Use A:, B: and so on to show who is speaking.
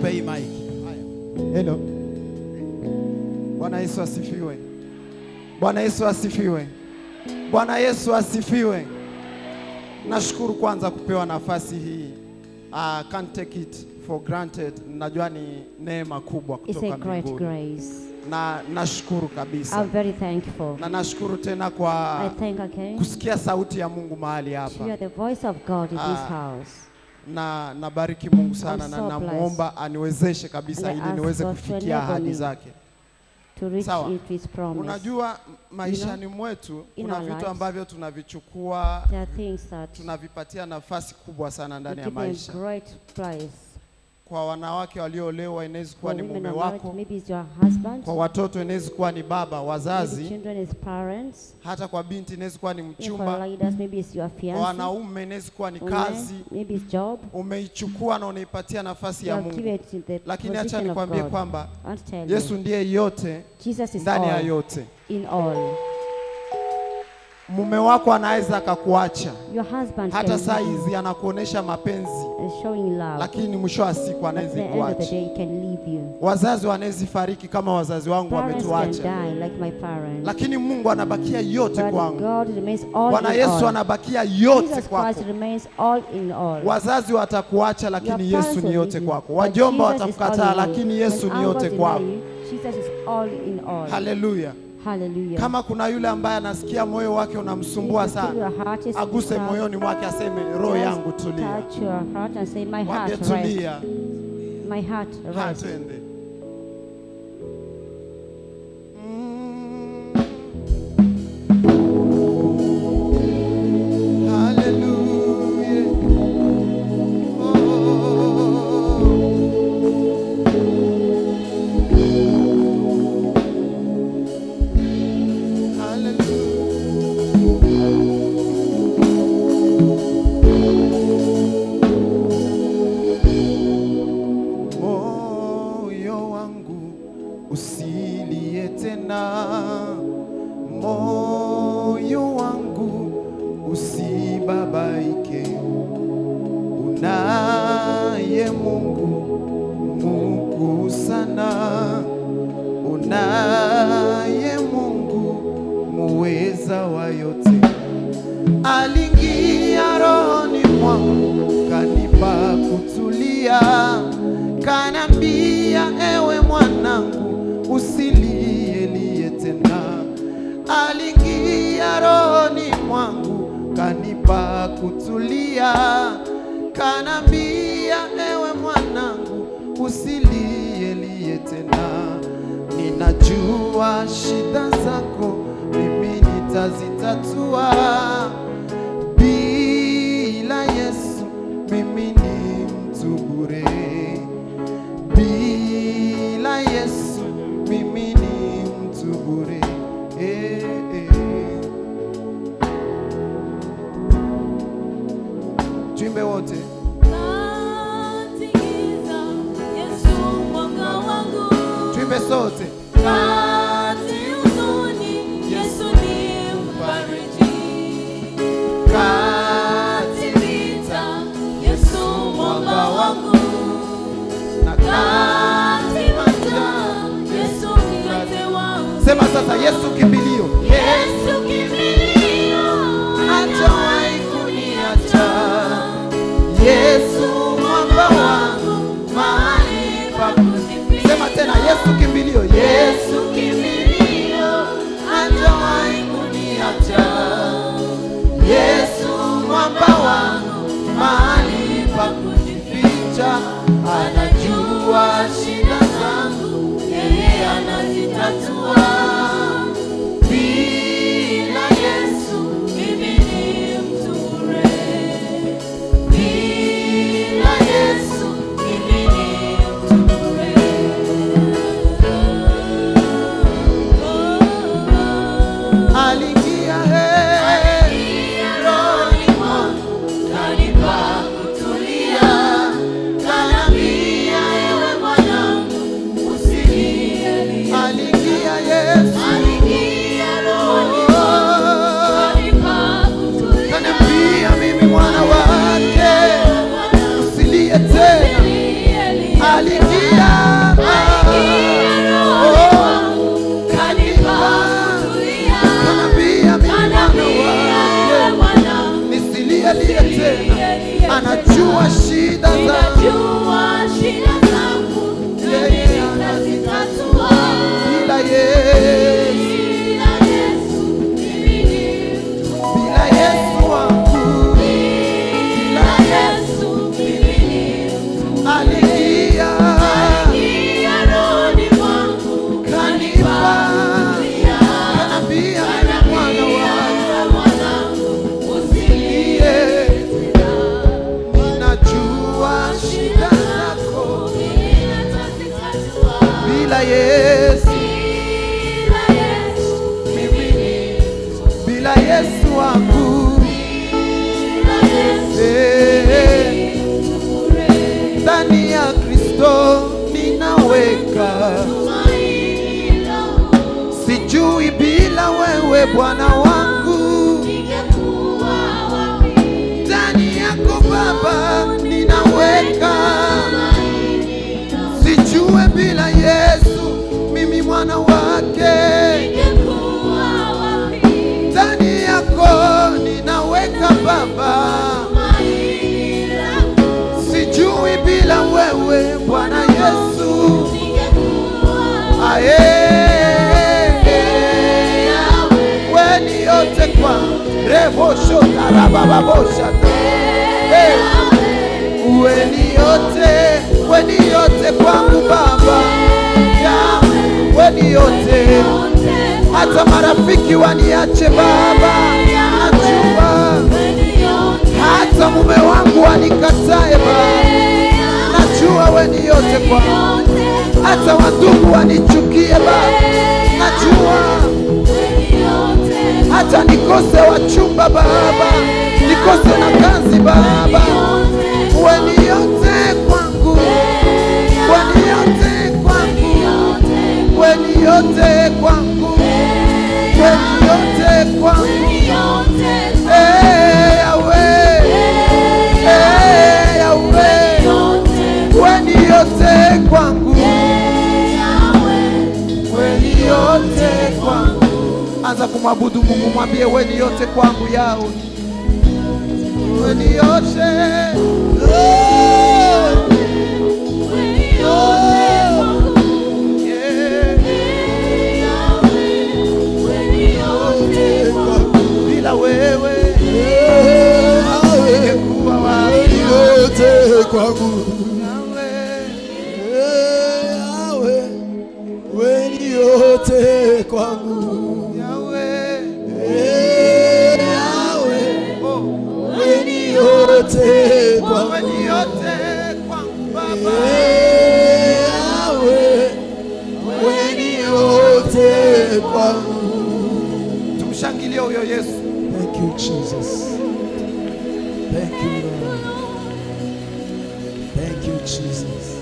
A: Mpe hii maiki.
B: Hello. Bwana Yesu asifiwe. Bwana Yesu asifiwe. Bwana Yesu asifiwe. Nashukuru kwanza kupewa nafasi hii. I can't take it for granted. Najua ni neema kubwa
C: It's
B: kutoka
C: a great
B: mbinguni.
C: grace.
B: Na nashukuru kabisa.
C: I'm very thankful.
B: Na nashukuru tena
C: I
B: kwa
C: thank again
B: kusikia sauti ya Mungu mahali
C: to hear
B: hapa.
C: the voice of God in this
B: Ah,
C: house.
B: Na nabariki Mungu sana
C: I'm
B: na
C: so
B: namuomba aniwezeshe kabisa
C: And I
B: ili
C: ask
B: niweze
C: God to
B: kufikia
C: enable
B: ahadi
C: me.
B: zake.
C: To reach
B: Sawa.
C: it his promise.
B: Unajua maishani mwetu
C: in
B: kuna
C: our
B: vitu
C: lives,
B: ambavyo tunavichukua
C: There are things that
B: tunavipatia nafasi kubwa sana
C: we
B: ndani ya
C: give them
B: maisha.
C: great place.
B: Kwa wanawake walioolewa inaweza kuwa
C: For
B: ni
C: women
B: mume
C: are married,
B: wako,
C: maybe it's your husband,
B: kwa watoto inaweza kuwa ni baba,
C: maybe
B: wazazi,
C: children is parents,
B: hata kwa binti inaweza kuwa ni
C: if for
B: mchumba,
C: leaders, maybe it's your
B: kwa
C: fiancé,
B: wanaume inaweza kuwa ni
C: women,
B: kazi.
C: maybe it's job.
B: Umeichukua na unaipatia nafasi
C: You
B: ya
C: have given
B: Mungu,
C: it in the
B: lakini acha
C: position of
B: nikwambie
C: God.
B: kwamba
C: I want to tell
B: Yesu
C: you,
B: ndiye yote
C: Jesus is
B: ndani ya
C: all
B: yote.
C: in all.
B: Mume wako anaweza akakuacha
C: Your husband
B: hata
C: can
B: saa
C: leave
B: hizi anakuonesha mapenzi,
C: and showing love,
B: lakini mwisho wa siku
C: but at
B: anaweza
C: the end of the
B: kuacha.
C: day, he can leave you.
B: Wazazi wanaweza fariki kama wazazi wangu
C: Parents can
B: wametuacha,
C: die like my parents,
B: lakini Mungu anabakia yote
C: but
B: kwangu.
C: God remains all
B: Bwana
C: in
B: Yesu
C: all.
B: anabakia yote
C: Jesus
B: kwako.
C: Christ remains all in all.
B: Wazazi watakuacha,
C: Your
B: lakini
C: parents
B: Yesu ni
C: will
B: yote
C: leave you,
B: kwako.
C: but
B: Wajomba
C: Jesus is
B: watakukataa,
C: all in all.
B: lakini Yesu
C: When
B: ni yote
C: uncles deny
B: kwako.
C: you, Jesus is all in all.
B: Haleluya!
C: Hallelujah.
B: Kama kuna yule ambaye anasikia moyo wake unamsumbua
C: If you feel
B: sana,
C: your heart is
B: aguse
C: disturbed,
B: moyoni mwake, aseme roho
C: just
B: yangu tulia,
C: Touch your heart and say, My
B: mwambie
C: heart rest.
B: tulia.
C: My heart
B: Ha,
C: rest.
B: twende. Mm. Hallelujah. Oh. Hallelujah. moyo wangu usilie tena, moyo wangu usibabaike, unaye Mungu Mungu sana, unaye Mungu muweza wa yote aliingia rohoni mwangu kanipa kutulia, kanambia ewe mwanangu usilielie tena. Aliingia rohoni mwangu kanipa kutulia, kanambia ewe mwanangu usilielie tena. Ninajua shida zako mimi nitazitatua. Bila Yesu mimi ni mtu bure. Bila Yesu mimi ni mtu bure. Eh, eh. Tuimbe wote.
D: Katikisa Yesu mwanga wangu,
B: Tuimbe sote.
D: kati huzuni Yesu ni mfariji, kati vita Yesu mwanga wangu,
B: Na
D: kati majaa Yesu mkate wangu,
B: Sema sasa Yesu kimbilio.
D: Yesu kimbilio,
B: Hajawahi kuniacha. Yesu mwamba wangu
D: mahali pa kujificha.
B: Sema tena Yesu kimbilio. Yesu
D: Yesu kimbilio,
B: hajawahi kuniacha. Yesu mwamba wangu mahali pa kujificha, anajua shida zangu,
D: yeye anazitatua.
B: bila Yesu
D: Mimi ni mtu bure.
B: bila Yesu
D: Mimi ni mtu bure.
B: aliingia he rohoni mwangu
D: Kanipa kutulia,
B: kanambia ewe mwanangu aingia kanambia mimi mwana wake nisilielie tena anajua shida zangu bila Yesu bila Yesu wangu aliingia kanipa kanambia mimi mwana wake Niye, ninajua shida zako bila Yesu mimi bila Yesu wangu eh, ndani ya Kristo ninaweka sijui bila wewe Bwana wangu ndani yako Baba ninaweka sijue bila Yesu mimi mwana wake ndani yako ninaweka Baba sijui bila wewe Bwana Yesu aye weni yote kwa rebosho karabababosha weni yote weni yote kwangu Baba ya weni yote hata marafiki waniache Baba najua hata mume wangu wanikatae Baba najua weni yote kwangu hata wandugu wanichukie Baba najua hata nikose wachumba Baba nikose na kazi Baba weni yote kwangu weni yote kwangu weni yote kwangu weni yote kwangu Eh, Yahweh Eh, Yahweh weni yote kwangu weni yote kwangu anza kumwabudu Mungu mwambie weni yote kwangu yao weni yote Yeah. bila wewe ningekuwa wapi
A: yote kwangu
B: Yahweh?
A: yawe weni yote kwangu
B: Yahweh.
A: yawe
B: Oh,
A: weni yote kwangu
B: weni yote kwangu Baba
A: yawe weni yote kwangu
B: tumshangilie huyo Yesu
A: Thank you, Jesus. Thank you, Lord. Thank you, Jesus.